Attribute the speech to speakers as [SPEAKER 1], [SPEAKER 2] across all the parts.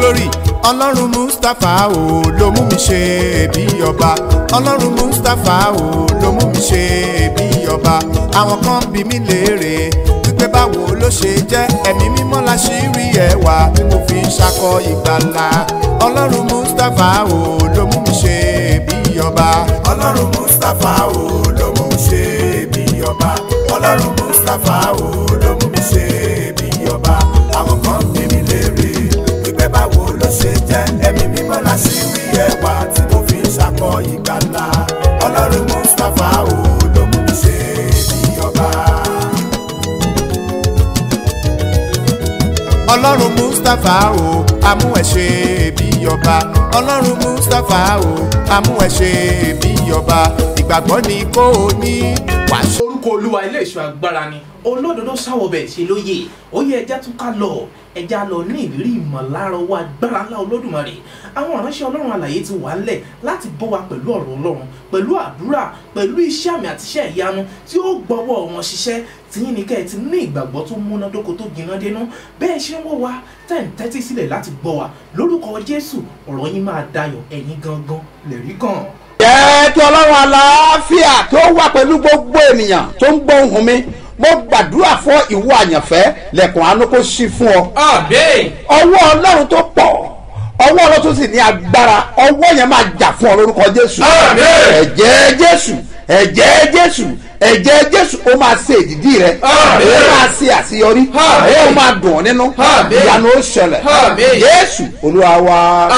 [SPEAKER 1] glory ọlọ́run mustapha o ló mú mi ṣe bí ọba ọlọ́run mustapha o ló mú mi ṣe bí ọba àwọn kan bí mi léèrè wípé báwo ló ṣe jẹ́ ẹ̀mí mímọ́ la ṣì rí ẹwà tí mo fi ń ṣakọ ìgbàlà ọlọ́run mustapha o ló mú mi ṣe bí ọba ọlọ́run mustapha o ló mú mi ṣe bí ọba ọlọ́run mustapha o ló mú mi ṣe bí ọba àwọn kan bí mi léèrè wípé báwo ló ṣe jẹ́ ẹ̀mí mímọ́ la ṣì rí ẹwà tí mo fi ń ṣakọ ìgbàlà ọlọ́run mustapha o ló mú mi ṣe bí ọba. ọlọ́run mustapha o amú ẹ ṣe bí ọba ọlọ́run mustapha o amú ẹ ṣe bí ọba ìgbàgbọ́ ni kò ní wàá
[SPEAKER 2] orúkọ olúwa ilé ìṣọ́ agbára ni olódodo sáwọbẹ̀ ṣe lóye ó yẹ ẹja tún ká lọ ẹja lọ ní ìrírí ìmọ̀lára owó agbára ńlá olódùmarè àwọn ìránṣẹ́ ọlọ́run àlàyé ti wà ńlẹ̀ láti bọ́ wa pẹ̀lú ọ̀rọ̀ ọlọ́run pẹ̀lú àdúrà pẹ̀lú iṣẹ́ àmì àti iṣẹ́ ìyanu tí ó gbọ́wọ́ wọn ṣiṣẹ́ tìyín ní kẹ́ ẹ ti ní ìgbàgbọ́ tó múnádóko tó gbiná dénú bẹ́ẹ̀ ṣe ń wọ́ wa tẹ̀ ń tẹ́tí sílẹ̀ láti gbọ́ wa lórúkọ jésù ọ̀rọ̀ yín máa dayọ̀ ẹ̀yin gangan lẹ̀rí kan.
[SPEAKER 3] jẹ́ kí ọlọ́run àlàáfíà tó wà pẹ̀lú gbogbo ènìyàn tó ń gbọ́ ohùn mi mo gbàdúrà fún ìwọ àyànfẹ́ lẹ́kùn àánú kó ṣí fún ọ.
[SPEAKER 2] àbẹ́
[SPEAKER 3] ọwọ́ ọlọ́run tó pọ̀ ọwọ́ ọlọ́run tó sì ní agbára ọwọ́ yẹn máa jà fún ọ lórúkọ jésù.
[SPEAKER 2] Àmín.
[SPEAKER 3] ẹ̀jẹ̀ jésù ẹ̀jẹ̀ jésù ẹ̀jẹ̀ jésù ó máa ṣe ìdìdí rẹ
[SPEAKER 2] Àmín.
[SPEAKER 3] ó máa ṣe àṣeyọrí
[SPEAKER 2] Àmín.
[SPEAKER 3] ó máa dùn ọ́ nínú
[SPEAKER 2] Àmín.
[SPEAKER 3] ìyanu ó ṣẹlẹ̀
[SPEAKER 2] Àmín.
[SPEAKER 3] jésù olúwa wa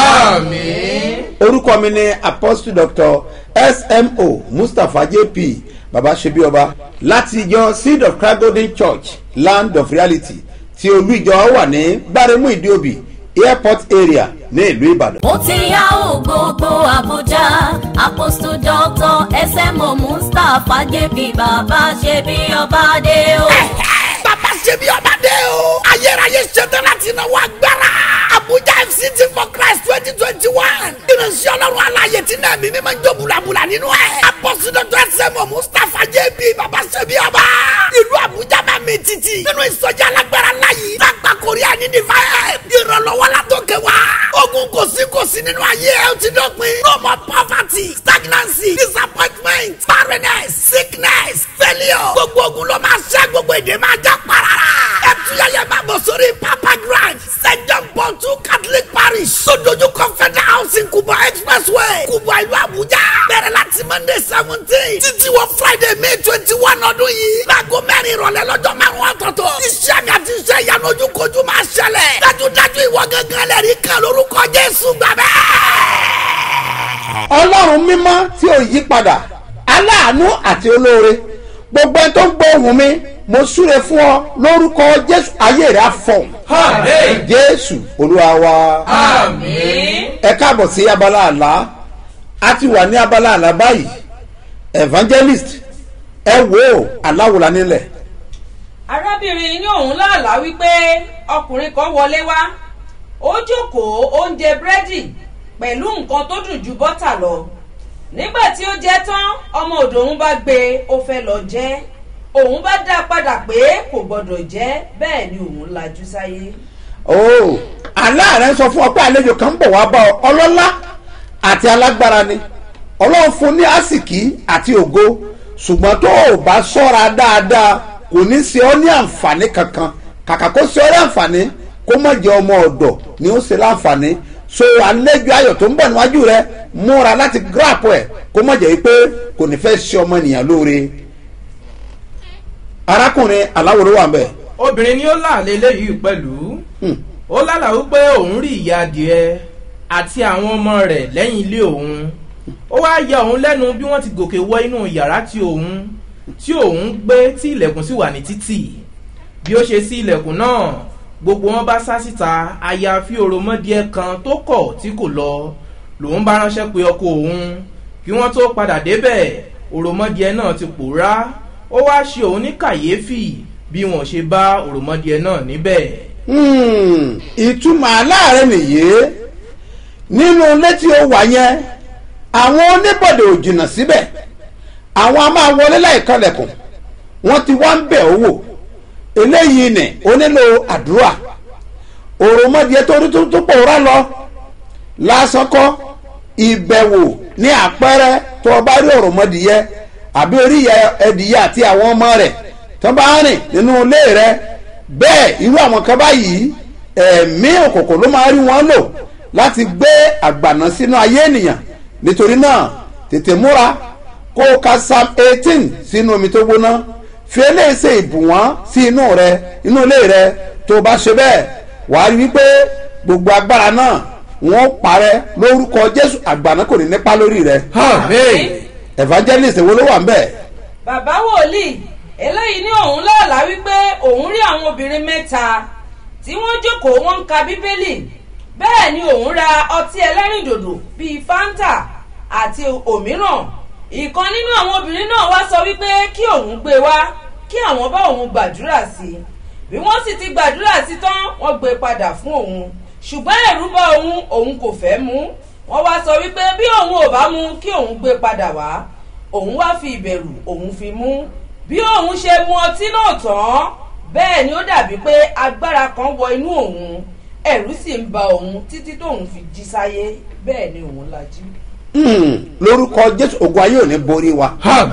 [SPEAKER 2] àmín.
[SPEAKER 3] orúkọ mi ni apostle doctor smo mustapha jp baba sebi ọba láti ìjọ seed of christ golden church land of reality tí olú ìjọ wà ní gbáremú ìdíòbí airport area ní ìlú ìbàdàn.
[SPEAKER 4] mo ti yá ò gbogbo àbújá apostle doctor smo mustapha jp bàbá ṣe bí ọba dé o.
[SPEAKER 5] bàbá ṣe bí ọba dé o. ayérayé ṣetán láti náwó agbára. abuja fct for christ twenty twenty one. ìrìnsì ọlọ́run aláyè tí náà mímí máa ń jó bulabula nínú ẹ̀. apọ́sí dr sẹ́mu mustapha jb bàbá ṣe bí ọba. ìlú abuja máa mi títì. nínú ìsọjí alágbára láyé. lágbà korea ní divine. ìrànlọ́wọ́ la tó kẹ́ wa. ogun kò sí kò sí nínú ayé ẹ̀ ó ti dọ̀pin. no more poverty stagnancy disappointment barrenness sickness failure. gbogbo ogun ló máa ṣẹ́ gbogbo èdè máa já parara. ẹ tuyẹyẹ máa bọ̀ sórí papa grand st john paul two catholic parish. sódójú confederal housing kubwa expressway kubwa ìlú abuja. bẹ̀rẹ̀ láti monday seventeen títí wọ friday may twenty one ọdún yìí. láago mẹ́rin ìrọ̀lẹ́ lọ́jọ́ márùn-ún ọ̀tọ̀ọ̀tọ̀. iṣẹ́ mi àti iṣẹ́ ìyanu ojúkojú máa ṣẹlẹ̀. dájúdájú ìwọ gángan lẹ́rìí kan lórúkọ jésù gbàgbẹ́
[SPEAKER 3] ọlọ́run mímọ́ tí ò yí padà aláàánú àti olóore gbogbo ẹni tó ń gbọ́ ohùn mi mo súre fún ọ lórúkọ jésù ayé rẹ á fọhùn
[SPEAKER 2] àmín.
[SPEAKER 3] jésù olúwa wa.
[SPEAKER 2] àmín.
[SPEAKER 3] ẹ káàbọ̀ sí abala àlá a ti wà ní abala àlá báyìí evangelist ẹ wò ó aláwòlá nílẹ̀
[SPEAKER 6] arábìnrin ní òun láàlá wípé ọkùnrin kan wọlé wá ó jókòó ó ń jẹ búrẹ́dì pẹ̀lú nǹkan tó dùn ju bọ́tà lọ nígbà tí ó jẹ́ tán ọmọ òdò òun bá gbé e ó fẹ́ lọ jẹ́ òun bá dá a padà pé kò gbọ́dọ̀ jẹ́ bẹ́ẹ̀ ni òun lajú sáyé.
[SPEAKER 3] ooo àlá rẹ sọ fún ọ pé àlejò kan ń bọ̀ wá bá ọ ọlọ́lá àti alágbára ni ọlọ́run fún ní àsìkí àti ògo ṣùgbọ́n tó o bá sọ́ra dáadáa kò ní ṣe ọ́ ní àǹfààní kankan kàkà kó ṣe ọ́ ní àǹfààní kó má jẹ́ ọmọ ọ̀dọ̀ ni ó ṣe láǹfààní so àlejò ayọ̀ tó ń bọ̀ níwájú rẹ múra láti grap ẹ̀ kó má jẹ́ pé kò ní fẹ́ ṣe ọmọ ènìyàn lóore arákùnrin aláwòrán wà ń bẹ̀
[SPEAKER 2] obìnrin ni ó láàlẹ́ eléyìí pẹ̀lú
[SPEAKER 3] Hmm.
[SPEAKER 2] ó lálàá wípé òun rí ìyá adìẹ àti àwọn ọmọ rẹ̀ lẹ́yìn ilé òun ó wáá ya òun lẹ́nu bí wọ́n ti gòkè wọ inú yàrá tí òun tí òun gbé tí ilẹ̀kùn sì wà ní títì bí ó ṣe sí ilẹ̀kùn náà gbogbo wọn bá sá síta àyàfi òròmọdìẹ kan tó kọ̀ tí kò lọ lòun bá ránṣẹ́ pé ọkọ òun kí wọ́n tó padà débẹ̀ òròmọdìẹ náà ti pòórá ó wáá ṣe òun ní kàyéfì bí wọn ṣe bá òròmọdìẹ náà níbẹ̀.
[SPEAKER 3] Hmm, ìtumọ̀ aláàárẹ̀ nìyí nínú ilé tí ó wà yẹn àwọn oníbọ̀dẹ̀ ò jìnnà síbẹ̀ àwọn a máa wọlé láìkọlẹ̀kùn wọ́n ti wá ń bẹ̀ owó eléyìí nì ó nílò àdúrà òròmọdìẹ tó rí tó tó pòórá lọ lásán kọ́ ìbẹ̀wò ní àpẹẹrẹ tó o bá rí òròmọdìẹ àbí orí ẹdìyẹ àti àwọn ọmọ rẹ̀ tó bá rìn nínú ilé rẹ̀ bẹ́ẹ̀ irú àwọn kan báyìí ẹ̀mí òkòkò ló máa rí wọn lò láti gbé àgbàná sínú ayé ènìyàn nítorí náà tètè múra kó o ka psalm eighteen sínú omi tó gbóná fi eléyìí ṣe ìbùwọ́n sí inú rẹ inú ilé rẹ tó o bá ṣe bẹ́ẹ̀ wàá rí wípé gbogbo agbára náà wọ́n parẹ́ lórúkọ jésù àgbàná kò ní nípa lórí rẹ evangelist wo ló wà ń bẹ̀.
[SPEAKER 6] bàbá wòlíì eléyìí ní òun lọ́ọ̀lá wípé òun rí àwọn obìnrin mẹ́ta tí wọ́n jókòó wọ́n ń ka bíbélì bẹ́ẹ̀ ni òun ra ọtí ẹlẹ́rìndòdò bíi fanta àti òmíràn ìkan nínú àwọn obìnrin náà wá sọ wípé kí òun gbé wá kí àwọn bá òun gbàdúrà sí i bí wọ́n sì ti gbàdúrà sí tán wọ́n gbé padà fún òun ṣùgbọ́n ẹ̀rú bá òun òun kò fẹ́ mú wọ́n wá sọ wípé bí òun ò bá mú kí òun gbé padà wá òun wá fi ìbẹ̀rù òun fi mú bí òun ṣe mu ọtí náà tán bẹ́ẹ̀ ni ó dàbí pé agbára kan wọ inú òun ẹ̀rú sì ń ba òun títí tóun fi jí sáyé bẹ́ẹ̀ ni òun lajú.
[SPEAKER 3] Hmm, lórúkọ jésù ògùn ayé ò ní borí wa.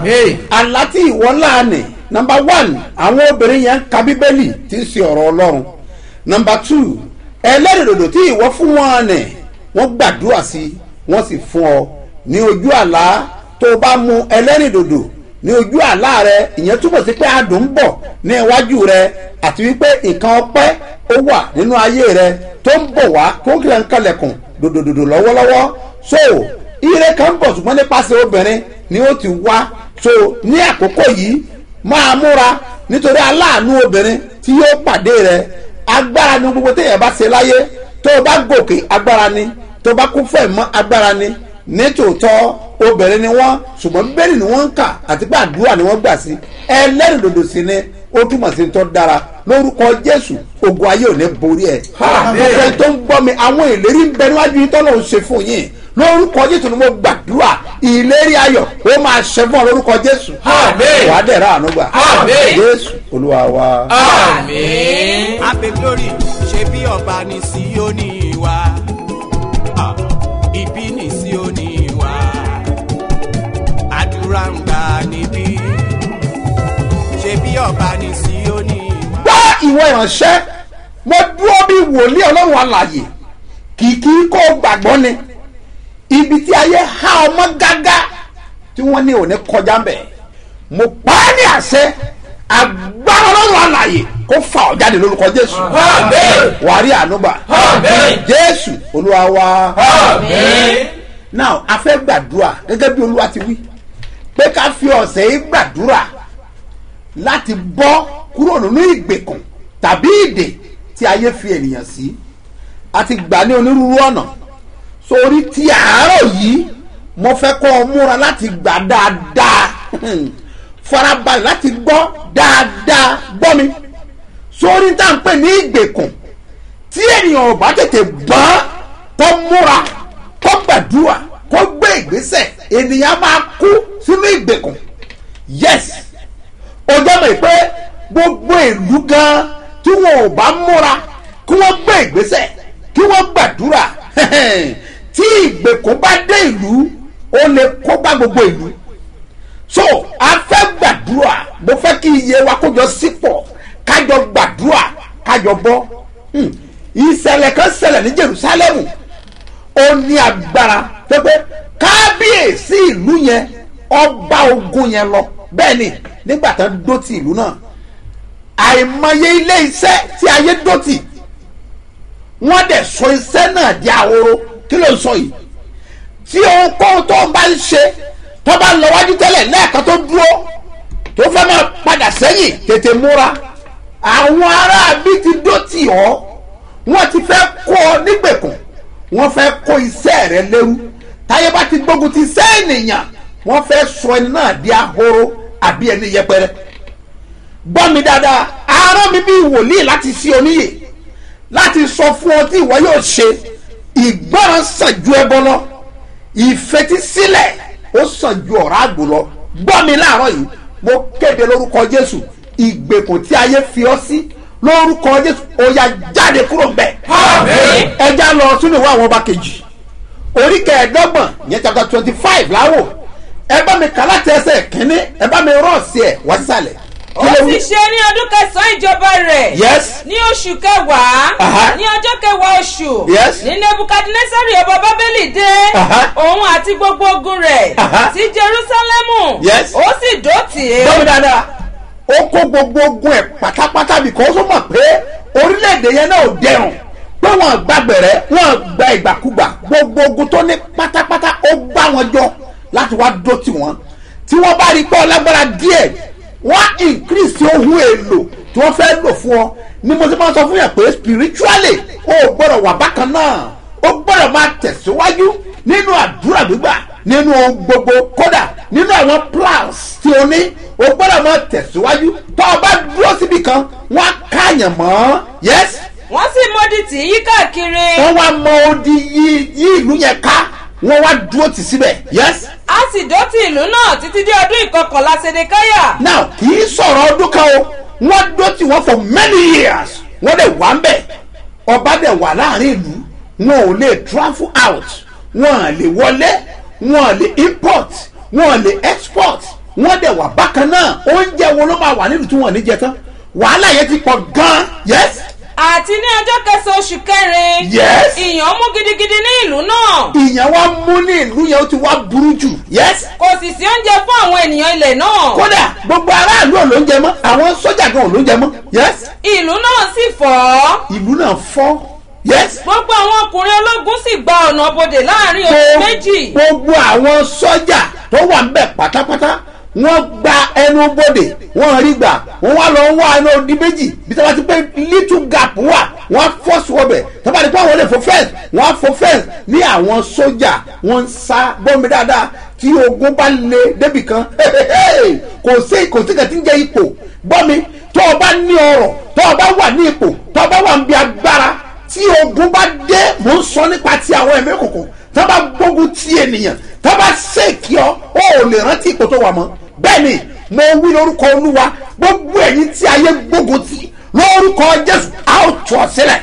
[SPEAKER 3] àlá tí ìwọ láàánì nọmba one àwọn obìnrin yẹn ń ka bíbélì tí ń ṣe ọ̀rọ̀ ọlọ́run nọmba two ẹlẹ́rìndòdò tí ìwọ fún wọn nì wọ́n gbàdúrà sí i wọ́n sì fún ọ ní ojú àlá tó o bá mu ẹlẹ́rìndòdò ní ojú àlá rẹ ìyẹn túbọ̀ sí pé adùn ń bọ̀ ní iwájú rẹ àti wípé nǹkan ọpẹ́ ó wà nínú ayé rẹ tó ń bọ̀ wá tó ń kílẹ̀ ń kalẹ̀kùn dòdòdòdò lọ́wọ́lọ́wọ́ so ire kan ń bọ̀ ṣùgbọ́n nípasẹ̀ obìnrin ni ó ti wá so ní àkókò yìí máa múra nítorí aláàánú obìnrin tí yóò pàdé rẹ agbára ni gbogbo téèyàn bá ṣe láyé tó o bá gòkè agbára ni tó o bá kún fún ẹ̀mọ́ agbára ni nítòótọ́ obìnrin ni wọ́n ṣùgbọ́n bíbélì ni wọ́n ń kà àti pé àdúrà ni wọ́n gbà sí ẹlẹ́rìndòdò sí ni ó túmọ̀ sí tó dára lórúkọ jésù ogun ayé ò ní borí ẹ̀ gbogbo ẹni tó ń gbọ́ mi àwọn ìlérí ń bẹ níwájú yín tọ́lọ́ ń ṣe fún yín lórúkọ jésù ni mo gbàdúrà ìlérí ayọ̀ ó máa ṣẹ fún ọ lórúkọ jésù wà á dẹ̀ra àánú gbà jésù olúwa wa.
[SPEAKER 1] abe glory ṣe bí ọba ní síónì wa Ah, ibi ní síónì wa àdúrà ń gbà níbí ṣe bí ọba ní síónì wa.
[SPEAKER 3] wá ìwọ ìránṣẹ́ mo dúró bí wòlíì ọlọ́run alàyè kìkì kó o gbàgbọ́ ni ibi tí ayé há ọmọ gágá tí wọ́n ní òní kọjá ń bẹ̀ mo pa á ní àṣẹ agbára ọlọ́run alàyè kó fa ọ̀ jáde lórúkọ jésù wàá rí ànúgbà jésù olúwa wa now a fẹ́ gbàdúrà gẹ́gẹ́ bí olúwa ti wí pé ká fi ọ̀sẹ̀ yìí gbàdúrà láti bọ́ kúrò nínú ìgbèkùn tàbí ìdè tí ayé fi ènìyàn sí a ti gbà ní onírúurú ọ̀nà sórí ti àárọ̀ yìí mo fẹ́ kọ́ ọ múra láti gbà dáadáa farabalẹ̀ láti gbọ́ dáadáa gbọ́ mi sórí tá à ń pè ní ìgbèkùn tí ènìyàn ò bá tètè gbọ́n tó múra tó gbàdúrà kó gbé ìgbésẹ̀ ènìyàn máa kú sínú ìgbèkùn yes ó jẹ́ mọ̀ pé gbogbo ìlú gan tí wọn ò bá múra kí wọ́n gbé ìgbésẹ̀ kí wọ́n gbàdúrà tí ìgbèkùn bá dé ìlú ó lè kó bá gbogbo ìlú so a fẹ́ gbàdúrà mo fẹ́ kí iye wa kójọ sípò kájọ gbàdúrà kájọ bọ́ Hmm. ìṣẹ̀lẹ̀ kan ṣẹlẹ̀ ní jerusalemu ó ní agbára pépé kábíyèsí ìlú yẹn ọba ogun yẹn lọ bẹ́ẹ̀ ni nígbà tán dó ti ìlú náà àìmọye ilé iṣẹ́ tí ayé dó tì wọ́n dẹ̀ sọ iṣẹ́ náà di ahoro kí ló ń sọ yìí tí ohunkóhun tó ń bá ń ṣe tó bá ń lọ wájú tẹ́lẹ̀ lẹ́ẹ̀kan tó dúró tó fẹ́ máa padà sẹ́yìn tètè múra àwọn aráabí ti dó tì ọ́ wọ́n ti fẹ́ kó ọ nígbèkùn wọ́n fẹ́ kó iṣẹ́ rẹ lérú táyé bá ti gbógun ti iṣẹ́ ènìyàn wọ́n fẹ́ sọ ẹni náà di ahoro àbí ẹni yẹpẹrẹ gbọ́ mi dáadáa arán mi bí wòlíì láti ṣí oníyè láti sọ fún ọ tí ìwọ yóò ṣe ìgbọràn sàn ju ẹbọ lọ ìfetísílẹ̀ ó sàn ju ọ̀rá àgbò lọ gbọ́ mi láàárọ̀ yìí mo kéde lórúkọ jésù ìgbèkùn tí ayé fi ọ sí lórúkọ jésù ó yá jáde kúrò ń bẹ̀. ẹja lọ sínú ìwé àwọn ọba kejì orí kẹẹ̀ẹ́dọ́gbọ̀n yẹn chapter twenty five láwò ẹ bá mi kà láti ẹsẹ̀ kínní ẹ bá mi rọ́ọ̀sì ẹ̀ wá sísàlẹ̀.
[SPEAKER 6] ó sì ṣe ní ọdún kẹsàn-án ìjọba rẹ̀
[SPEAKER 3] yes
[SPEAKER 6] ní oṣù kẹwàá
[SPEAKER 3] Aha.
[SPEAKER 6] ní ọjọ́ kẹwàá oṣù
[SPEAKER 3] Yes.
[SPEAKER 6] ní nebukadnesari ọba bábélì dé
[SPEAKER 3] Aha.
[SPEAKER 6] òun àti gbogbo ogun rẹ̀
[SPEAKER 3] Aha.
[SPEAKER 6] sí jerusalemu
[SPEAKER 3] Yes.
[SPEAKER 6] ó sì dótì í
[SPEAKER 3] gbọ́mi dáadáa ó kó gbogbo ogun ẹ̀ pátápátá because ó mọ̀ pé orílẹ̀-èdè yẹn náà ò dẹrùn pé wọ́n gbàgbẹ̀rẹ̀ wọ́n gba ìgbàkúgbà gbogbo ogun tó ní pátápátá ó gbá wọn jọ láti wá dó tì wọ́n tí wọ́n bá rí i pé ọlágbára díẹ̀ wọ́n á increase ohun èlò tí wọ́n fẹ́ lò fún ọ ni mo ti máa sọ fún yàn pé spiritually ó gbọ́dọ̀ wà bákan náà ó gbọ́dọ̀ máa tẹ̀síwájú nínú àdúrà gbígbà nínú ohun gbogbo kódà nínú àwọn plans tí o ní o gbọ́dọ̀ máa tẹ̀síwájú tó o bá dúró síbi kan wọ́n á káàyàn mọ́ yes
[SPEAKER 6] wọ́n sì mọ́dì tì í yí káàkiri
[SPEAKER 3] wọ́n wá mọ odi yí yí ìlú yẹn ká wọ́n wá dúró tì síbẹ̀ yes
[SPEAKER 6] a sì dótì ìlú náà títí dé ọdún ìkọkànlá sedekaya
[SPEAKER 3] now kì í sọ̀rọ̀ ọdún kan o wọ́n dúró tì wọ́n for many years wọ́n dẹ̀ wá ń bẹ̀ ọba dẹ̀ wà láàrin ìlú wọn ò lè travel out wọn à lè wọlé wọn à lè import wọn à lè export wọn dẹ̀ wà bákan náà oúnjẹ wo ló máa wà nílùú tí wọn ò ní jẹ tán wàhálà yẹn ti pọ̀ gan yes
[SPEAKER 6] àti ní ọjọ́ kẹsàn-án oṣù kẹrin
[SPEAKER 3] Yes.
[SPEAKER 6] ìyàn mú gidigidi ní ìlú náà
[SPEAKER 3] ìyẹn wá mú ní ìlú yẹn ó ti wá burú jù yes
[SPEAKER 6] kò sì sí oúnjẹ fún àwọn ènìyàn ilẹ̀ náà
[SPEAKER 3] kódà gbogbo aráàlú ò ló ń jẹ mọ́ àwọn sójà gan ò ló ń jẹ mọ́ yes
[SPEAKER 6] ìlú náà sì fọ́
[SPEAKER 3] ìlú náà fọ́ yes
[SPEAKER 6] gbogbo àwọn ọkùnrin ológun sì gba ọ̀nà bodè láàrin oṣù méjì
[SPEAKER 3] gbogbo àwọn sọ́jà tó wà ń bẹ̀ pátápátá wọ́n gba ẹnu bodè wọ́n rí gbà wọ́n wá lọ wá ẹnu odi méjì bí tí wọ́n ti pé little gap wà wọ́n á fọ́ọ̀sì wọ́bẹ̀ tó bá di pé àwọn olè fò fẹ́ẹ̀s wọ́n á fò fẹ́ẹ̀s ní àwọn sọ́jà wọ́n ń sá bọ́m̀bì dáadáa tí ogun bá le débì kan kò sí kò sí kàtí ń jẹ ipò gbọ́mi tó o bá ní ọrọ̀ tó o bá wà ní ipò tó o bá wà ń bí agbára tí ogun bá dé mò ń sọ nípa ti àwọn ẹ̀mí òkùnkùn tó bá gbógun ti ènìyàn tó bá ṣèkì ọ ó ò lè rántí ipò tó wà mọ́ bẹ́ẹ̀ ni mo wí lórúkọ olúwa gbogbo ẹ̀yin tí ayé gbógun ti lórúkọ jésù a ó tù ọ sílẹ̀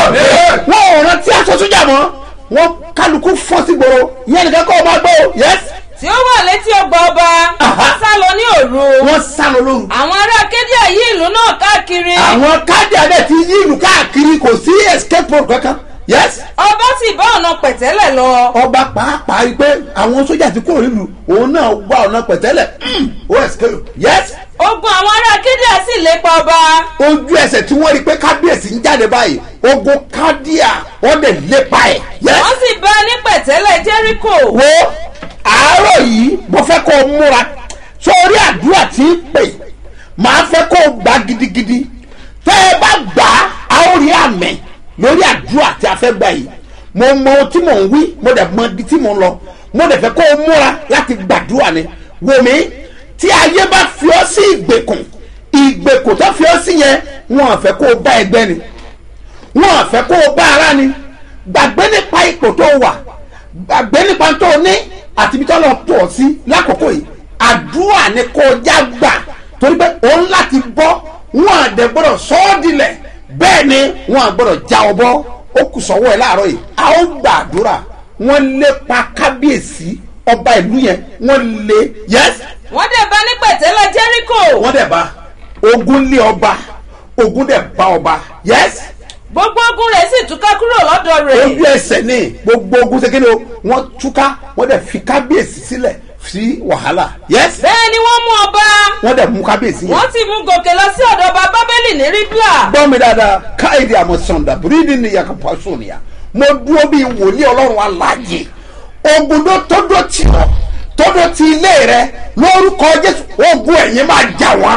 [SPEAKER 3] wọn ò rántí aṣọ sójà mọ́ wọn kálukú fọ́ sí gbòòrò ìyẹn nìkan kọ́ ọ máa gbọ́ o yẹs
[SPEAKER 6] tí ó wà létí ọgbà ọba
[SPEAKER 3] Aha.
[SPEAKER 6] wọ́n sá lọ ní òru
[SPEAKER 3] wọ́n sá lọ lóru
[SPEAKER 6] àwọn ará kédíà yí ìlú náà káàkiri
[SPEAKER 3] àwọn káàdì adé ti yí ìlú káàkiri kò sí escape road kankan yẹs
[SPEAKER 6] ọba sì bá ọ̀nà pẹ̀tẹ́lẹ̀ lọ
[SPEAKER 3] ọba pàápàá rí i pé àwọn sójà ti kúrò nílùú òun náà wá ọ̀nà pẹ̀tẹ́lẹ̀ mm, ó escape yes
[SPEAKER 6] ogun àwọn ará kédíà sì lépa ọba
[SPEAKER 3] ojú ẹsẹ̀ tí wọ́n rí i pé kábíyèsí ń jáde báyìí ogun kádíà wọ́n dẹ̀ lépa ẹ̀ yes
[SPEAKER 6] wọ́n sì bá a ní pẹ̀tẹ́lẹ̀ jẹ́ríkò
[SPEAKER 3] wo àárọ̀ yìí mo fẹ́ kó o múra sórí àdúrà tí ń pè máa fẹ́ kó o gbà gidigidi tẹ́ ẹ bá gbà á a ó rí àmì lórí àdúrà tí a fẹ́ gbà yìí mo mọ ohun tí mò ń wí mo dẹ̀ mọ ibi tí mò ń lọ mo dẹ̀ fẹ́ kó o múra láti gbàdúrà ni wò mí tí ayé bá fi ọ́ sí ìgbèkùn ìgbèkùn tó fi ọ́ sí yẹn wọn à fẹ́ kó o bá ẹgbẹ́ ni wọn à fẹ́ kó o bá ara ni gbàgbé nípa ipò tó wà gbàgbé nípa tó o ní àti ibi tó lọ tó ọ sí lákòókò yìí àdúrà ni kò já gbà torí pé òun láti bọ́ wọn àdẹ gbọ́dọ̀ sọ ọ́ dilẹ̀ bẹ́ẹ̀ ni wọn àgbọ́dọ̀ já ọ bọ́ ó kù sọ́wọ́ ẹ̀ láàárọ̀ yìí a ó gbà àdúrà wọ́n lépa kábíyèsí ọba ìlú yẹn wọ́n lé yẹ́s
[SPEAKER 6] wọ́n dẹ̀ bá a ní pẹ̀tẹ́lẹ̀ jẹ́ríkò
[SPEAKER 3] wọ́n dẹ̀ bá ogun lé ọba ogun dẹ̀ bá ọba yẹ́s
[SPEAKER 6] gbogbo ogun rẹ̀ sì túká kúrò lọ́dọ̀ rẹ̀
[SPEAKER 3] ojú ẹsẹ̀ ní gbogbo ogun ṣe kéde o wọ́n túká wọ́n dẹ̀ fi kábíyèsí sílẹ̀ sí wàhálà yẹ́s
[SPEAKER 6] bẹ́ẹ̀ ni wọ́n mú ọba
[SPEAKER 3] wọ́n dẹ̀ mú kábíyèsí yẹn.
[SPEAKER 6] wọ́n sì mú gòkè lọ sí ọ̀dọ̀ ọba bábélì ní ribla
[SPEAKER 3] gbọ́ mi dáadáa káyìdì àmọ́ sọ̀ndà bírídì ni yàtọ̀ pàṣọ nìyà mo dúró bíi wòlíì ọlọ́run aláàjì ogun tó tọ́dọ̀ tì ọ́ tọ́dọ̀ ti ilé rẹ lórúkọ jésù ogun ẹ̀yìn máa jà wọ́n.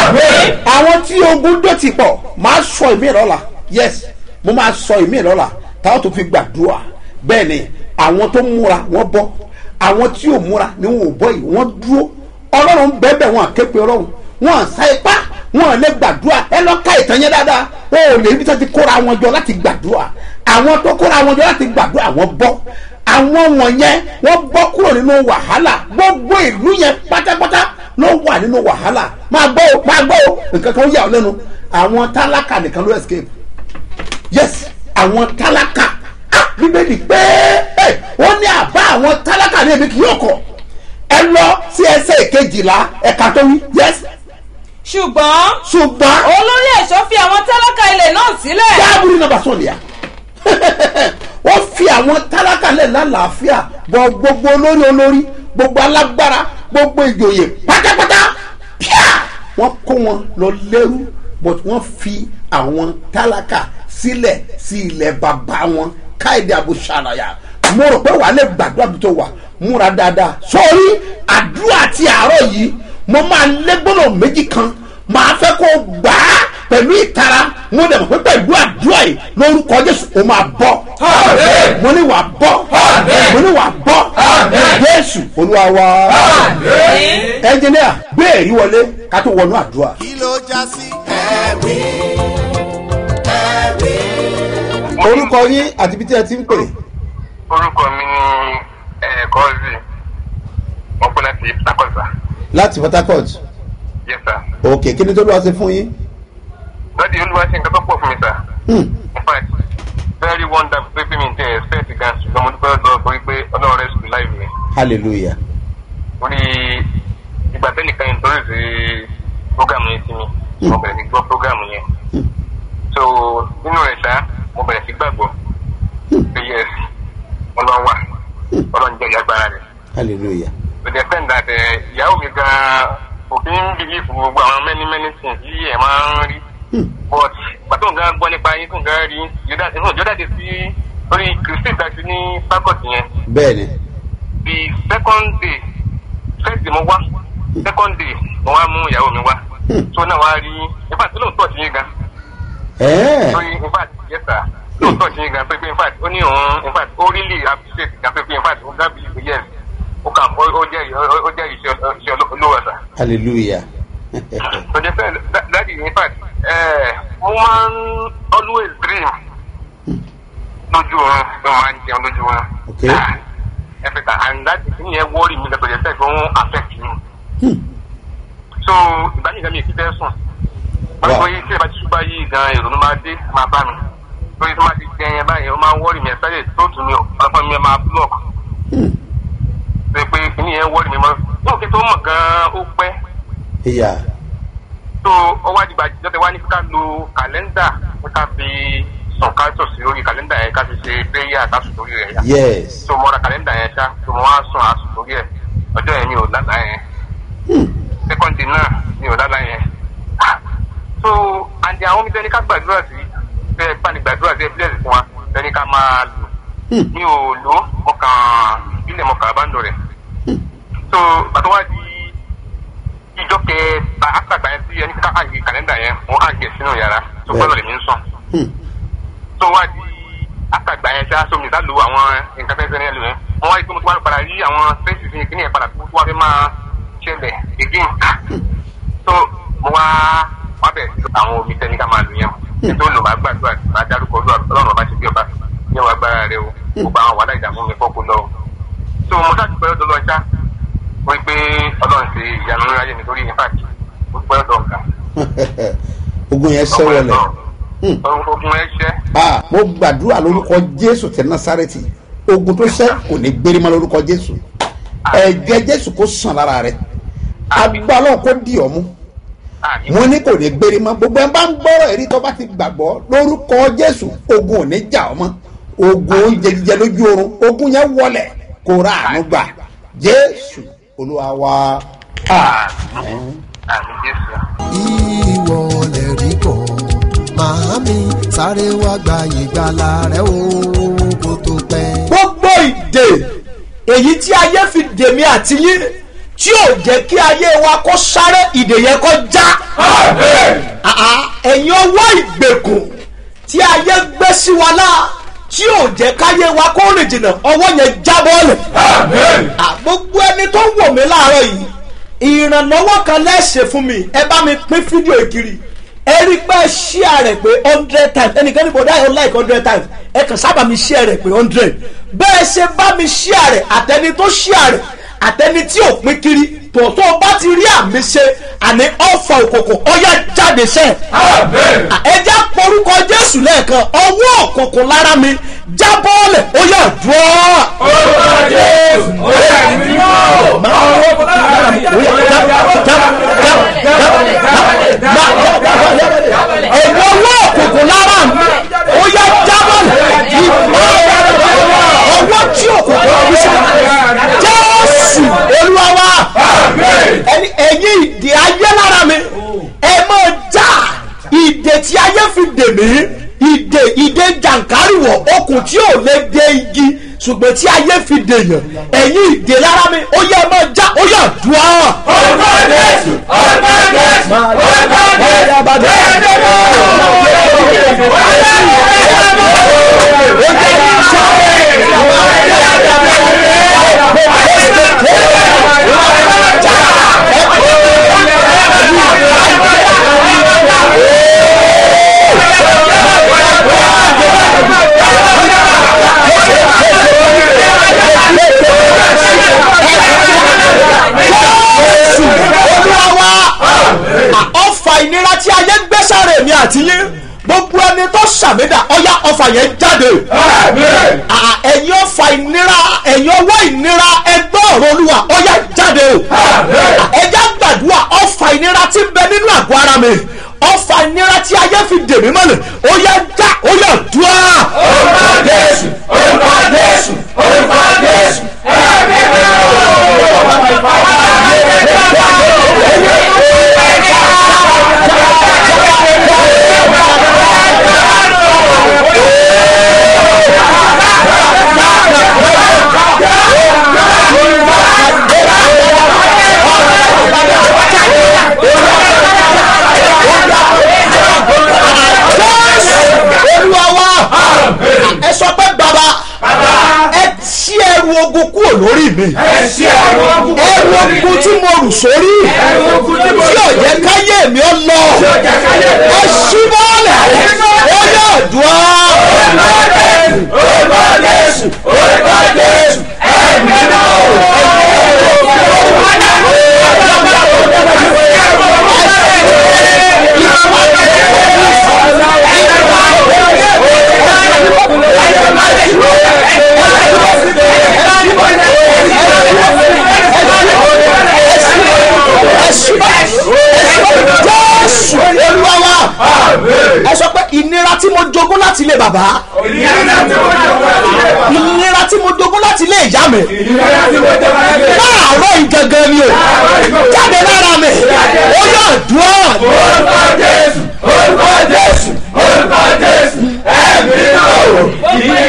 [SPEAKER 3] àwọn tí ogun dó ti pọ̀ máa sọ ìmí lọ́la yes mo máa sọ ìmí lọ́la táwọn tó fi gbàdúrà bẹ́ẹ̀ ni àwọn tó múra wọ́n bọ́ àwọn tí ò múra ni wọn ò bọ́ yìí wọ́n dúró ọlọ́run bẹ́ẹ̀ wọn àképe ọlọ́run wọn à sá ipá wọn à lè gbàdúrà ẹ lọ ká ìtàn yẹn dáadáa wọn ò lè ibi tó ti kóra wọn jọ láti gbàdúrà àwọn tó kóra wọn jọ láti gbàdúrà wọn bọ́ àwọn wọ̀nyẹn wọ́n bọ́ kúrò nínú wàhálà gbogbo ìlú yẹn pátápátá ló wà nínú wàhálà máa gbọ́ o máa gbọ́ o nǹkan kan ó yà ọ́ lẹ́nu àwọn tálákà nìkan ló escape yes àwọn tálákà ah bíbélì pé ẹ wọ́n ní àbá àwọn tálákà ní èmi kì yóò kọ̀ ẹ lọ sí ẹsẹ̀ ìkejìlá ẹ̀ka tó wí yes
[SPEAKER 6] ṣùgbọ́n
[SPEAKER 3] ṣùgbọ́n
[SPEAKER 6] olórí ẹ̀ṣọ́ fi àwọn tálákà ilẹ̀ náà sílẹ̀.
[SPEAKER 3] dáàbùrú nàbà sọ̀lìyà wọ́n fi àwọn tálákà lẹ̀ lálàáfíà bọ gbogbo olórí olórí gbogbo alágbára gbogbo ìjòyè pátápátá píà wọ́n kó wọn lọ lẹ́rú but wọ́n fi àwọn tálákà sílẹ̀ sí ilẹ̀ bàbá wọn káìdé abúṣàlàyà mo rò pé wàá lè gbàdúrà bí tó wà múra dáadáa sórí àdúrà ti àárọ̀ yìí mo máa lé gbọ́dọ̀ méjì kan màá fẹ́ kó gbà á pẹ̀lú ìtara mo dẹ̀ mọ̀ pé pẹ̀lú àdúrà yìí lórúkọ jésù ó máa bọ́
[SPEAKER 2] Àmín.
[SPEAKER 3] mo ní wàá bọ́
[SPEAKER 2] Àmín.
[SPEAKER 3] mo ní wàá bọ́
[SPEAKER 2] Àmín.
[SPEAKER 3] jésù olúwa wa ẹnjìníà gbé èrí wọlé ká tó wọnú àdúrà.
[SPEAKER 1] kí ló já sí ẹ̀wí ẹ̀wí.
[SPEAKER 3] orúkọ yín àti ibi tí ẹ ti ń pè
[SPEAKER 7] orúkọ mi ni kọ́ọ̀sì wọ́n pẹ́ láti takọ́sà
[SPEAKER 3] láti port harcourt
[SPEAKER 7] yes sir.
[SPEAKER 3] òkè kí ni tó lọ́wọ́ ṣe fún yín.
[SPEAKER 7] láti olúwa ṣe nǹkan tó pọ̀ fún mi sir.
[SPEAKER 3] Hmm.
[SPEAKER 7] in fact very wonderful pé pé mi tẹ expect gan ṣùgbọ́n mo dúpẹ́ lọ́wọ́ torí pé ọlọ́run rẹ̀ sùn láì mi.
[SPEAKER 3] hallelujah
[SPEAKER 7] orí ìgbà tẹ́nìkan yẹn torí sí program yẹn sí mi mo bẹ̀rẹ̀ sí gbọ́ program yẹn. so nínú rẹ̀ ṣá mo bẹ̀rẹ̀ sí gbàgbọ́ pé yes ọlọ́run wà ọlọ́run jẹ́ ìyàgbára rẹ̀.
[SPEAKER 3] hallelujah
[SPEAKER 7] to the extent that ẹ, ìyàwó mi gan kò kí ń bìlífù gbogbo àwọn many many things tí ẹ máa ń rí but pàtó nǹkan gbọ́ nípa yín tó nǹkan rí ìjọba ti sí lórí kristi ìdájú ní fakọt yẹn
[SPEAKER 3] bẹ́ẹ̀ ni
[SPEAKER 7] the second day first day mo wá second day mo wá mú ìyàwó mi wá so náà wá rí in fact lóòótọ́ sí yín gan
[SPEAKER 3] ẹ̀ẹ́
[SPEAKER 7] lórí in fact yes sir lóòótọ́ sí yín gan pé pé in fact ó ní òun in fact ó really appreciate gan pé pé in fact ó gán bí yes ó kà ó ó jẹ́ ó jẹ́ iṣẹ́ iṣẹ́ olówó sir.
[SPEAKER 3] hallelujah
[SPEAKER 7] So they said that, that is in fact uh, woman always dream lójú oorun ló máa ń jẹun lójú oorun.
[SPEAKER 3] Okay.
[SPEAKER 7] Ẹ̀fẹ̀ta and that thing yẹn worry mi lọ́tọ̀ yẹn sẹ́yìn fún affect me. So ìgbà yìí gan mi kì í fẹ́ sùn. Báwo
[SPEAKER 3] Wow.
[SPEAKER 7] yìí tí ẹ bá ti ṣúgbà yìí gan ìrònú máa dé máa bá mi. Lórí tí wọ́n bá ti jẹ yẹn báyìí ó máa ń worry mi ẹ̀ sáré tó tù mí ọ̀pọ̀ mi máa block. Ṣé pé kìíní yẹn worry mi mọ́? Yóò kí tó mọ̀ gan-an ó pẹ́
[SPEAKER 3] ìyá
[SPEAKER 7] so ọwọ́ àdìgbà jọ́tẹ̀ wá ní ká lo kàlẹ́ndà ní ká fi sùn ká tò sí lórí kàlẹ́ndà yẹn ká fi ṣe péyà ká sùn lórí rẹ̀ yá.
[SPEAKER 3] yes
[SPEAKER 7] so mo ra kàlẹ́ndà yẹn ṣá so mo wá sùn àsùn lórí ẹ̀ ọjọ́ yẹn mi ò lálàá yẹn sẹ́kọ̀ndì náà mi ò lálàá yẹn. so àǹdí àwọn omi tẹ́ni ká gbàdúrà sí bẹ́ẹ̀ bá ní gbàdúrà sí ẹ bílẹ̀ fún wa tẹ́ni ká máa lò mi ò lò ó mo kàn ìbílẹ̀ mo kàn bá ń lò rẹ̀ so bàtọ́ wá di ìjọ kẹta àtàgbà yẹn tí ẹni ká àgbè kàlẹ́ndà yẹn mo àgbè sínú yàrá tó
[SPEAKER 3] Bẹ́ẹ̀.
[SPEAKER 7] gbọ́dọ̀ lèmi ń sùn. tó wá di àtàgbà yẹn ṣá sómi ìdá lu àwọn nǹkan tẹ́sán ní ẹlò yẹn mo wá rí pé mo ti wá padà rí àwọn fẹ́ǹsì sí kíní yẹn padà tó wá fẹ́ máa ṣẹlẹ̀ again. so mo wá wá bẹ̀rẹ̀ sí àwọn omi tẹ́ni ká máa lò yẹn ètò olùmọ̀ àgbàdo àti àdárúkọ ọlọ́run ọba ṣe bí ọba ní wọn agbára rẹ o gbogbo àwọn wàhálà ìdààmú mi fọ́kù lọ o. so mo ṣáà ti pẹ́ lọ́dọ̀ lọ́ọ́ ṣá wọ́n pé ọlọ́run ṣe ìyanu ńlá yẹn nítorí in fact ó pẹ́ ọ̀dọ̀ nǹkan.
[SPEAKER 3] ogun yẹn ṣẹ́wọ̀lẹ̀
[SPEAKER 7] ogun ẹ ṣẹ́
[SPEAKER 3] ah mo gbàdúrà lórúkọ jésù tẹ nasareti ogun tó ṣẹ́ kò ní gbérí mọ́ lórúkọ jésù ẹ̀jẹ̀ jésù kò sàn lára rẹ agbálọ̀ kò di ọ̀mú
[SPEAKER 7] àmì
[SPEAKER 3] mo ní kò ní gbérí mọ́ gbogbo ẹ̀ bá ń gbọ́rọ̀ èrí tó bá ti gbàgbọ́ lórúkọ jésù ogun ò ní jà ọ́ mọ́ ogun oúnjẹ jíjẹ lójú oorun ogun yẹn wọlẹ̀ kó ra àánú gbà jésù olúwa wa àmín.
[SPEAKER 7] àmì jésù.
[SPEAKER 8] ìwọ lè rí bọ̀ màámi sáré wá gba ìgbàlà rẹ o kó tó pẹ́.
[SPEAKER 9] gbogbo ìdè èyí tí ayé fi dèmí àti yín tí ò jẹ́ kí ayé wa kó sáré ìdè yẹn kó já. Àà, ẹ̀yin ọwọ́ ìgbèkùn tí ayé gbé sí wa náà tí ò jẹ́ káyé wa kó rìn jìnnà ọwọ́ yẹn já bọ́ọ̀lù. À, gbogbo ẹni tó wò mí láàárọ̀ yìí ìrànlọ́wọ́ kan lẹ́sẹ̀ fún mi ẹ bá mi pín fídíò ìkiri ẹ rí pé ṣíà rẹ̀ pé hundred times ẹnìkan ní bọ̀dá yóò like hundred times ẹ kàn sábà mi ṣíà rẹ̀ pé hundred bẹ́ẹ̀ ṣe bá mi ṣíà rẹ̀ àtẹni tó ṣíà rẹ̀ àtẹni tí ò pín kiri tòótọ́ bá ti rí àmì ṣe àní ọ̀fà òkùnkùn ọ̀yà jáde sẹ́ ẹja porúkọ jésù lẹ́ẹ̀kan ọwọ́ òkùnkùn lára mi jábọ́ọ̀lẹ̀ ọ̀yà dùọ́.
[SPEAKER 10] orúkọ jésù ó yà mí mọ́
[SPEAKER 9] ẹ̀wọ̀n ọwọ́ òkùnkùn lára mi ọ̀yà jábọ́ọ̀lẹ̀ ọwọ́ tí òkùnkùn ọ̀hún ṣe jésù olúwa wa ẹni ẹ̀yin ìdè ayé lára mi ẹ máa já ìdè tí ayé fi dè mí ìdè ìdè jàǹkárìwọ̀ okùn tí ò lè dé igi ṣùgbọ́n tí ayé fi dè yàn ẹ̀yin ìdè lára mi ó yẹ ẹ máa já ó yà dùn á.
[SPEAKER 10] orúkọ jésù orúkọ jésù orúkọ jésù
[SPEAKER 9] jésù olúwa wa ọfà ìnira tí ayé gbé sáré mi àti yín gbogbo ẹni tó ṣàmìdá ọyá ọfà yẹn jáde À, ẹ̀yin ọfà ìnira ẹ̀yin ọwọ́ ìnira ẹgbẹ́ ọ̀rọ̀ olúwa ọyá jáde ẹjá gbàdúrà ọfà ìnira tí ń bẹ nínú àgọ́ ara mi ọfà ìnira tí ayé fi dè mí mọ́lẹ̀ ọyá já ọyá dùá.
[SPEAKER 10] orúkọ jésù orúkọ jésù orúkọ jésù
[SPEAKER 9] olúwa wa ẹ sọ pé bàbá ẹ tí ẹrù ogun kúrò lórí mi ẹrù ogun tí mo rù sórí tí ò jẹ́ káyé mi ó lọ ẹ ṣí bọ́ọ̀lẹ̀ ó yẹ ọ̀dùn
[SPEAKER 10] orúkọ jésù orúkọ jésù ẹ̀mí náà.
[SPEAKER 9] jésù olúwa wa ẹ sọ pé ìnira tí mo jogún láti ilé bàbá ìnira tí mo jogún láti ilé ìyá mi láàárọ̀ ìgangan ni o jáde lára mi ó yà dùn
[SPEAKER 10] orúkọ jésù orúkọ jésù orúkọ jésù ẹ̀mí náà.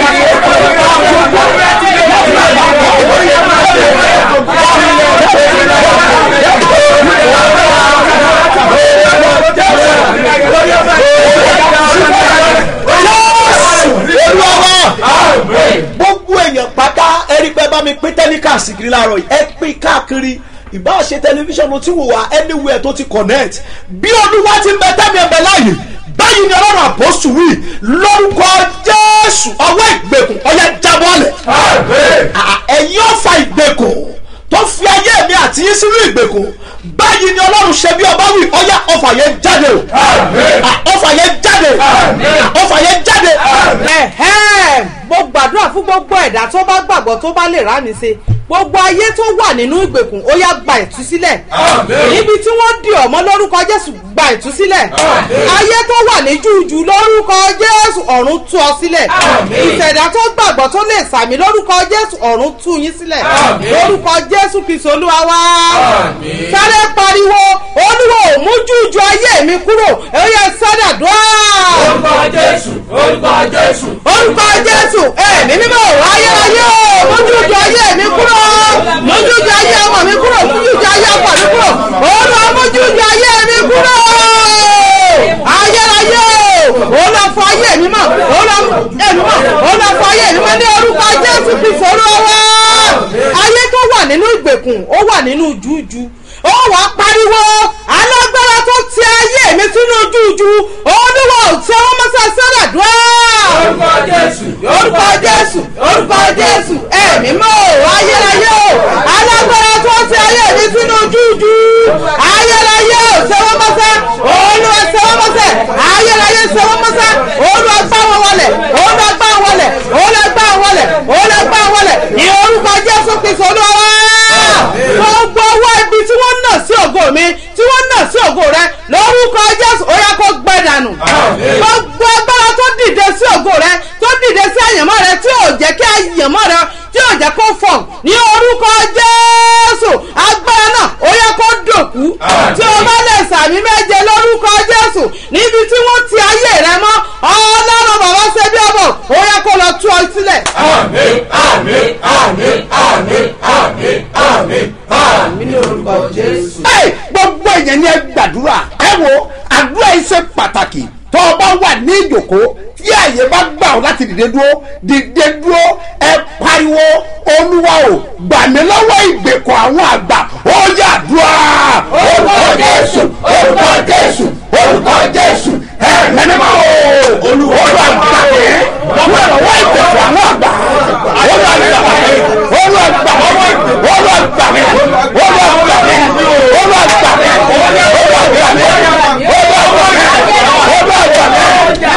[SPEAKER 9] olúwa wa gbogbo èèyàn pátá ẹni pé bá mi pín tẹ́líkà síkiri láàárọ̀ yìí ẹ pín káàkiri ìbá ṣe tẹlifíṣàn ló ti wò wá anywhere tó ti connect bí olúwa ti ń bẹ tẹ́mi ẹ̀bẹ̀ láàyè báyìí ni ọlọ́run àpọ́sù wí lórúkọ jésù ọwọ́ ìgbèkùn ọyẹ jábọ́lẹ̀ ẹ̀yin ọ̀fà ìgbèkùn tó fi ayé mi àti yín sínú ìgbèkùn báyìí ni ọlọ́run ṣe bí ọba wí ọyá ọfà yẹn jáde o ọfà yẹn jáde ọfà yẹn jáde.
[SPEAKER 11] ẹ̀hẹ́n mo gbàdúrà fún gbogbo ẹ̀dá tó bá gbàgbọ́ tó bá lè rámi ṣe gbogbo ayé tó wà nínú ìgbèkùn ó yá gba ìtúsílẹ̀ níbi tí wọ́n di ọ̀mọ́ lórúkọ jésù gba ìtúsílẹ̀ ayé tó wà ní jújù lórúkọ jésù ọ̀run tú ọ sílẹ̀ ìṣẹ̀dá tó gbàgbọ́ tó lè sàmì lórúkọ jésù ọ̀run tú yín sílẹ̀ lórúkọ jésù kristu olúwa wá sáré pariwo olúwo ò mú jújù ayé mi kúrò ó yẹ sádàdúrà
[SPEAKER 10] orúkọ jésù orúkọ jésù
[SPEAKER 11] orúkọ jésù ẹ̀mí mímọ́ ayérayé o mójújú ayé mi kúrò mójújú ayé ọmọ mi kúrò mójújú ayé ọkọ mi kúrò olú mójújú ayé mi kúrò ayérayé o olú afọ ayé mi mọ olú ẹmi mọ olú afọ ayé mi mọ ní orúkọ jésù kristu olúwa ayé tó wà nínú ìgbèkùn ó wà nínú jújú ó wà pariwo alágbára tó ti ayé mi sínú jújú olúwa ò tí ọmọ mọ́sá sára dùn
[SPEAKER 10] orúkọ jésù
[SPEAKER 11] orúkọ jésù orúkọ jésù ẹ̀mí mọ́ ò ayérayé o alágbára tó ti ayé mi sínú jújú náà sí ògo rẹ lórúkọ jésù ó yá kó gbẹ dànù gbogbo agbára tó dìde sí ògo rẹ tó dìde sí àyànmọ́ rẹ tí ò jẹ́ kí àyànmọ́ rẹ tí ò jẹ́ kó fọ̀ ní orúkọ jésù agbára náà ó yá kó dòkú tí o bá lè sàmì méje lórúkọ jésù níbi tí wọ́n ti ayé rẹ mọ́ ọlọ́run bàbá ṣe bí ọmọ ó yá kó lọ tú ọ sílẹ̀.
[SPEAKER 10] àmín àmín àmín àmín àmín àmín àmín ní orúkọ jésù.
[SPEAKER 3] Ẹ, gbogbo èèyàn ni ẹ gbàdúrà ẹ wo àdúrà yìí ṣe pàtàkì tó o bá wà ní ìjòkó tí àyè bá gbà ọ láti dìde dúró dìde dúró ẹ pariwo olúwa o gbà mí lọ́wọ́ ìgbèkọ̀ àwọn àgbà ó yà dúrà.
[SPEAKER 10] orúkọ jésù orúkọ jésù orúkọ jésù
[SPEAKER 3] ẹ mẹ́nìmọ́ o olúwa gbà mí lọ́wọ́ lọ́wọ́ ìgbèkọ̀ àwọn àgbà olúwa gbà mí olúwa gbà mí olúwa gbà mí olúwa gbà mí olúwa gbà mí olúwa gbà mí olúwa gbà mí.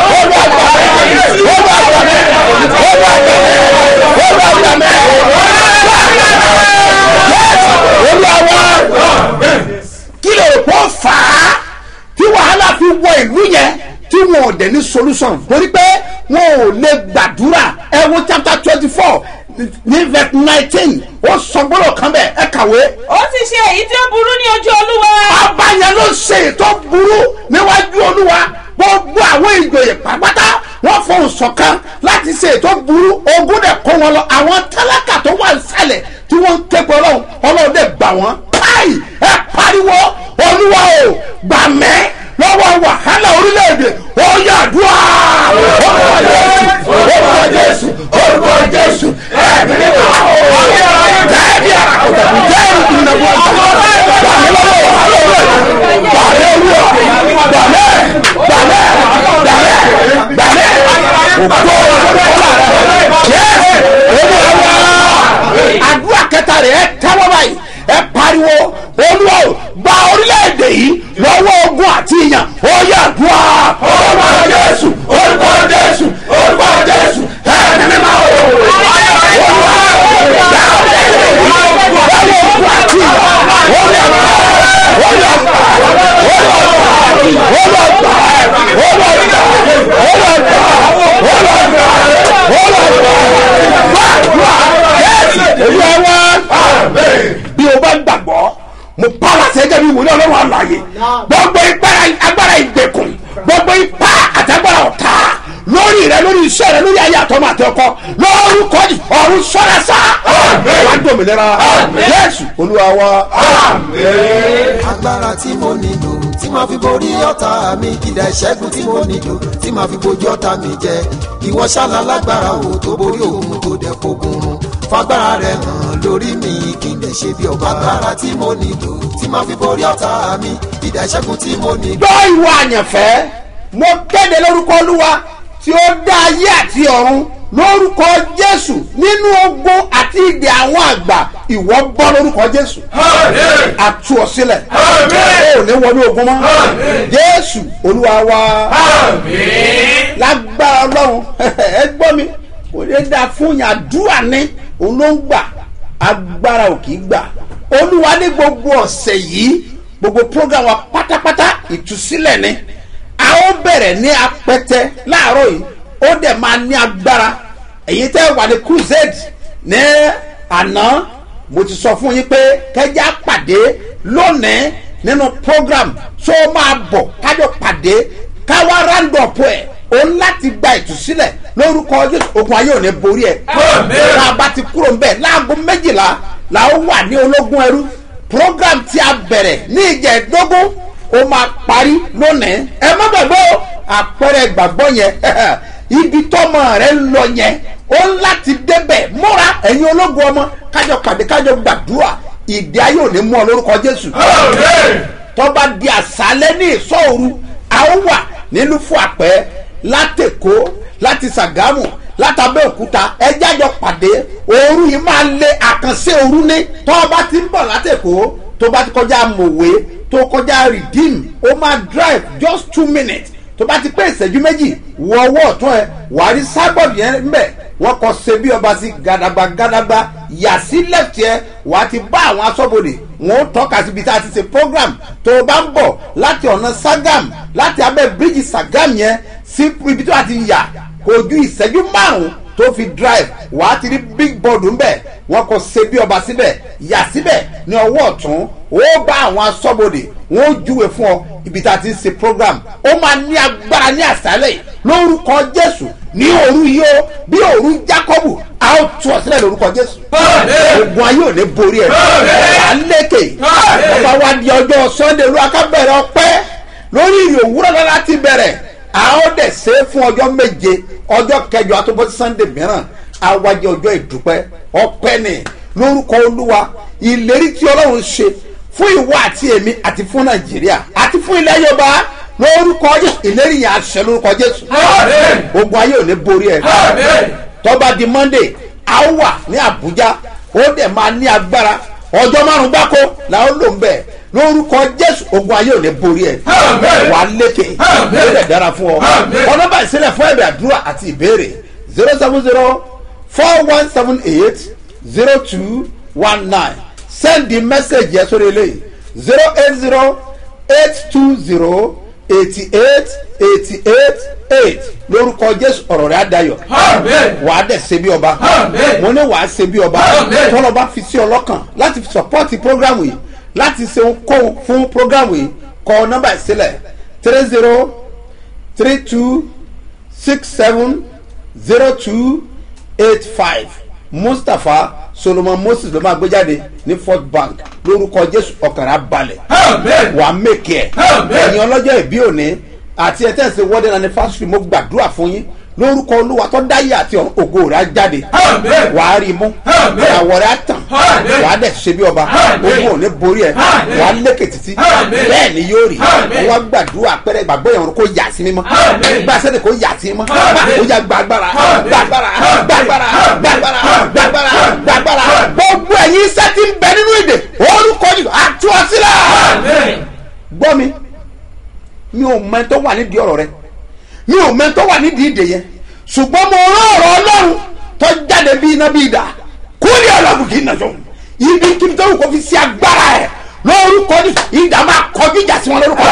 [SPEAKER 3] kí ló kó fà á tí wàhálà fi wọ ìlú yẹn tí wọn ò dẹ̀ ní solution torí pé wọn ò lè gbàdúrà ẹ wo chapter twenty four ní verse nineteen ó sọ gbọ́dọ̀ kan bẹ́ẹ̀ ẹ kàwé.
[SPEAKER 6] ó ti ṣe èyí tí ó burú ní ojú olúwa.
[SPEAKER 3] ọba yẹn ló ṣe ètò burú níwájú olúwa gbogbo àwọn ìjòyè pàápàá wọn fohùn ṣọ̀kan láti ṣe ètò burú ogún dẹ̀ kó wọn lọ àwọn tálákà tó wà nísàlẹ̀ tí wọ́n ń ké pé ọlọ́run ọlọ́run dẹ̀ gbà wọ́n káì ẹ pariwo olúwa o gbà mẹ́ lọ́wọ́ wàhálà orílẹ̀-èdè ó yàdúrà orúkọ jésù orúkọ jésù orúkọ jésù ẹ̀mí ni wà ó jẹ́ẹ̀bi àkọ́kọ́ jẹ́ẹ̀bi ìdùnnàbọ̀ gbà mí lọ́wọ́ wàhálà orílẹ̀-èdè gbà mí olúwa gbà mí gbà mí gbà mí gbà mí ògbó olúwa rẹ̀ olúwa àdúrà kẹta rẹ̀ ẹ tẹ́wọ́ báyìí ẹ pariwo olúwa o gba orílẹ̀-èdè yìí lọ́wọ́ ogun àti ìyàn ó yà dùn á. orúkọ jésù orúkọ jésù orúkọ jésù ẹ̀ẹ́dẹ̀ mi máa wò. olúwa gba orílẹ̀-èdè yìí lọ́wọ́ ogun àti ìyàn ó yà dùn á. ó yà dùn á. ó yà dùn á. ó yà dùn á. ó yà dùn á. ó yà dùn á. ó yà dùn á. ó yà dùn á. gbàdúrà jésù olúwa wá bí o bá gbàgbọ́ mo pààlà sẹ́jẹ́ bí wòlé ọlọ́run àlàyé gbogbo ipá agbára ìgbèkùn gbogbo ipá àtàgbára ọ̀tá lórí rẹ lórí iṣẹ́ rẹ lórí ayé àtọ́mọ àti ọkọ lórúkọ yìí ọ̀run sọ́ra sá wà á dòmìnira yéésù olúwa wa.
[SPEAKER 8] agbára tí mo nílò tí màá fi borí ọ̀tá mi ìdá ìṣẹ́gun tí mo nílò tí màá fi bojú ọ̀tá mi jẹ ìwọ ṣáná lágbára wo tó borí òun tó dẹ̀ fogun run fagbára rẹ hàn lórí mi kí n lè ṣe bí ọba agbára tí mo nílò tí màá fi borí ọ̀tá mi ìdá ìṣẹ́gun tí mo nílò.
[SPEAKER 3] gbọ́ ìwà àyànfẹ́ mo kéde lórúkọ olúwa tí ó dá ayé àti ọ̀run lórúkọ jésù nínú ogun àti ìdè àwọn àgbà ìwọ bọ́ lórúkọ jésù àtú ọ sílẹ̀ ó ní wọnú ogun mọ́ jésù olúwa wa lágbára ọlọ́run ẹ gbọ́ mi kò lè dáa fún yàn àdúrà ní òun ló ń gbà agbára ò kì í gbà olúwa ní gbogbo ọ̀sẹ̀ yìí gbogbo program wa pátápátá ìtúsílẹ̀ ni a ó bẹ̀rẹ̀ ní apẹtẹ láàárọ̀ yìí ó dẹ̀ máa ní agbára èyí tẹ́ wà ní crusade ní àná mo ti sọ fún yín pé kẹjá pàdé lónìí nínú program tó máa bọ̀ kájọ pàdé káwá round up ẹ̀ o ń láti gba ìtúsílẹ̀ lórúkọ jésù ogun ayé ò ní borí ẹ̀ tá a bá ti kúrò ńbẹ̀ láago méjìlá la ó wà ní ológun ẹrú program tí a bẹ̀rẹ̀ ní ìjẹ̀dógún ó máa parí lónìí ẹ má gbàgbé o àpẹẹrẹ ìgbàgbọ́ yẹn ibi tọmọ rẹ ń lọ yẹn ó ń láti débẹ̀ múra ẹ̀yin ológun ọmọ kájọ pàdé kájọ gbàdúrà ìdí ayé ò ní mú ọ lórúkọ jésù tọ́ba di àṣálẹ́ ní ìsọ̀rù a ó wà nílùú fún àpẹ́ látẹ̀kọ́ láti sàgámù látàbẹ́òkúta ẹjájọ pàdé ooru yìí máa lé àkànṣe ooru ní tọ́ba ti ń bọ̀ látẹ̀kọ́ tó bá ti kọjá mòwe tó kọjá redeem ó máa drive just two minutes tó bá ti pé ìṣẹ́jú méjì wọ ọwọ́ ọ̀tún ẹ wà á rí sábọ̀dù yẹn mbẹ̀ wọ́n kọ́ ṣe bí ọba sí gàdàgbà gàdàgbà yà sí left yẹ wà á ti bá àwọn aṣọ́bodè wọn ó tọ́ka síbi tá a ti ṣe program tó o bá ń bọ̀ láti ọ̀nà sagam láti abẹ́ bíríjì sagam yẹn sí ibi tó a ti yà kò ju ìṣẹ́jú márùn-ún tó fi drive wàá ti rí big board ńbẹ wọn kò ṣe bí ọba síbẹ̀ yà síbẹ̀ ní ọwọ́ ọ̀tún ó bá àwọn asọ́bodè wọn ó júwe fún ọ ibi tá a ti ń ṣe program ó máa ní agbára ní àṣálẹ̀ yìí lórúkọ jésù ní òru yìí ó bí òru jákọ́bù a ó tú ọ sílẹ̀ lórúkọ jésù ogun ayé ò ní borí ẹ̀ wà á lékè ọba wa di ọjọ́ sunday olú akábẹ̀rẹ̀ ọpẹ́ lórí ìrìn òwúrọ̀ náà láti bẹ̀rẹ̀ a ó dẹ̀ ṣe é fún ọjọ́ méje ọjọ́ kẹjọ àtúbọ̀ sunday mìíràn awájẹ ọjọ́ ìdúpẹ́ ọpẹ́ ni lórúkọ olúwa ìlérí tí ọlọ́run ṣe fún ìwọ àti èmi àti fún nàìjíríà àti fún ilẹ̀ yorùbá lórúkọ jésù ìlérí yẹn àṣẹ lórúkọ jésù ogun ayé ò ní borí ẹ tọ́ba di monday a ó wà ní abuja ó dẹ̀ máa ní agbára ọjọ́ márùn-ún gbáko làwọn lò ń bẹ̀ lórúkọ jésù ogun ayé ò ní borí ẹ wà á lékè ó dẹ̀ dára fún ọ ọ̀nà bá ìsílẹ̀ fún ẹ̀bẹ̀ àdúrà àti ìbéèrè zero seven zero four one seven eight zero two one nine send the message yẹn sórí eléyìí zero eight zero eight two zero eighty eight eighty eight eight lórúkọ jésù ọ̀rọ̀ rẹ̀ adayọ̀ wà á dẹ̀ ṣe bí ọba mo ní wà á ṣe bí ọba tọ́lọ́ bá fi sí ọ lọ́kàn láti sọpọ́ọ̀tì prógrámù yìí láti ṣe ohunkóhun fún prógrámù yìí kọ nọ́mbà ìsílẹ̀ three zero three two six seven zero two eight five mustapha solomon moses ló máa gbé jáde ní fort bank lórúkọ jésù ọkàrà balẹ̀ wà á mèkì ẹ̀ ẹ̀yin ọlọ́jọ́ ìbí òní àti ẹ̀ tẹ̀sí wedding anniversary mo gbàdúrà fún yín lórúkọ olúwa tó dáyé àti ògo rẹ̀ á jáde wà á rí mú àwọ̀ rẹ̀ á tàn wà á dẹ̀ ṣe bí ọba ogun òní borí ẹ̀ wà á lékè títí bẹ́ẹ̀ ni yóò rí wọ́n wá gbàdúrà pẹ́rẹ́ ìgbàgbọ́ yẹn kó yà sí mímọ́ gbà sẹ́ni kó yà sí mímọ́ ó yà gbàgbára gbàgbára gbàgbára gbàgbára gbàgbára gbàgbára gbogbo ẹ̀yin iṣẹ́ ti ń bẹ nínú èdè orúkọ yìí àtúwọ́sílẹ̀ gbọ́ mi mi ò mọ ẹni tó wà nídìí ọ̀rọ̀ rẹ mi ò mọ ẹni tó wà nídìí ìdè yẹn ṣùgbọ́n mo rán ọ̀rọ̀ ọlọ́run tó jáde bí iná bí idà kúlì ọlọ́run kì í nà sọ́hun ibi kí n tó kó fi sí agbára ẹ̀ lórúkọ ní ìdá máa kọjú ìjà sí wọn lórúkọ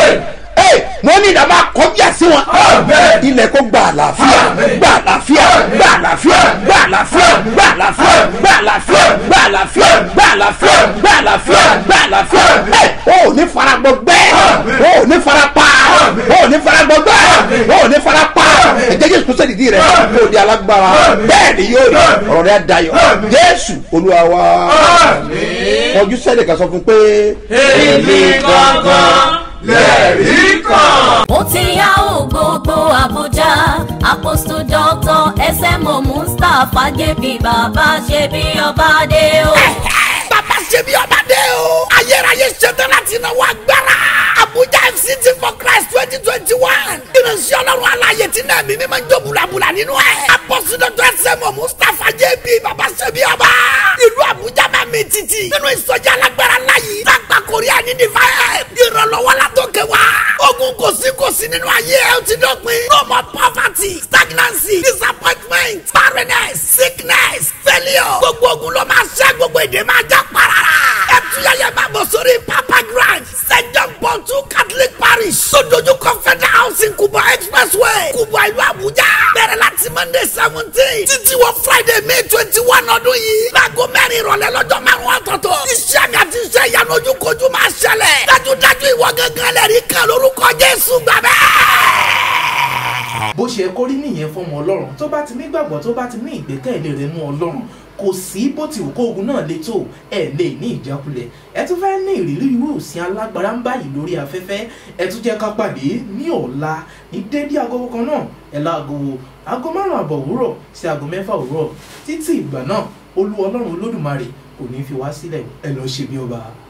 [SPEAKER 3] ee mo ní ìdá máa kọjú ìjà sí wọn ilẹ̀ kó gba àlàáfíà gba àlàáfíà gba àlàáfíà gba àlàáfíà gba àlàáfíà gba àlàáfíà gba àlàáfíà gba àlàáfíà gba àlàáfíà gba àlàáfíà ee o ò ní fara gbọgbẹ́ o ò ní fara pa o ò ní fara gbọgbẹ́ o ò ní fara pa ẹ̀jẹ̀ jésù kúṣẹ́ dìdí rẹ̀ kó o di alágbára bẹ́ẹ̀ ni yóò rí ọ̀rọ̀ rẹ̀ dayọ̀ jésù olúwa wa ọjọ́ sẹ́dẹ̀ kan sọ fún pé.
[SPEAKER 10] èmi gangan lẹ́rìí kan.
[SPEAKER 4] ó ti yá ò gbogbo àbújá apostle doctor smo mustapha jp bàbá ṣe bí ọba dé o.
[SPEAKER 5] bàbá ṣe bí ọba dé o. ayérayé ṣetán láti náwó agbára. abuja fct for christ twenty twenty one. ìrìnsì ọlọ́run aláyè tí náà mímí máa ń jó bulabula nínú ẹ̀. apọ́sí dọ́tọ́ ẹsẹ̀mọ̀ mustapha jb bàbá ṣe bí ọba. ìlú abuja máa mi títì. nínú ìsọjí alágbára láyé. lágbà korea ní divine. ìrànlọ́wọ́ la tó kẹ wá. ogun kò sí kò sí nínú ayé ẹ ó ti dọ̀pin. no more poverty stagnancy disappointment barrenness sickness failure. gbogbo ogun ló máa ṣẹ́ gbogbo èdè máa já parara. ẹ tuyẹyẹ máa bọ̀ sórí papa grand st john paul two catholic parish. sódójú confederal housing kubwa expressway kubwa ìlú abuja. bẹ̀rẹ̀ láti monday seventeen títí wọ friday may twenty one ọdún yìí. láago mẹ́rin ìrọ̀lẹ́ lọ́jọ́ márùn-ún ọ̀tọ̀ọ̀tọ̀. iṣẹ́ mi àti iṣẹ́ ìyanu ojúkojú máa ṣẹlẹ̀. dájúdájú ìwọ gángan lẹ́rìí kan lórúkọ jésù gbàgbẹ́
[SPEAKER 2] bó ṣe kó rí nìyẹn fọmọ ọlọ́run tó bá ti nígbàgbọ́ tó bá ti ní ìgbẹ́kẹ̀lé rẹ̀ nú ọlọ́run kò sí bó ti wù kó ogun náà le tó ẹ lè ní ìjákulẹ̀ ẹ tún fẹ́ ní ìrírí irú òsín alágbára ń báyìí lórí afẹ́fẹ́ ẹ tún jẹ́ ká pàdé ní ọ̀la ní dédé agogo kan náà ẹ láago aago márùn àbọ̀ òwúrọ̀ sí aago mẹ́fà òwúrọ̀ títí ìgbà náà olú ọlọ́run olódùmarè kò ní fi wá sílẹ̀ ẹ lọ́ọ́ ṣe bí ọba.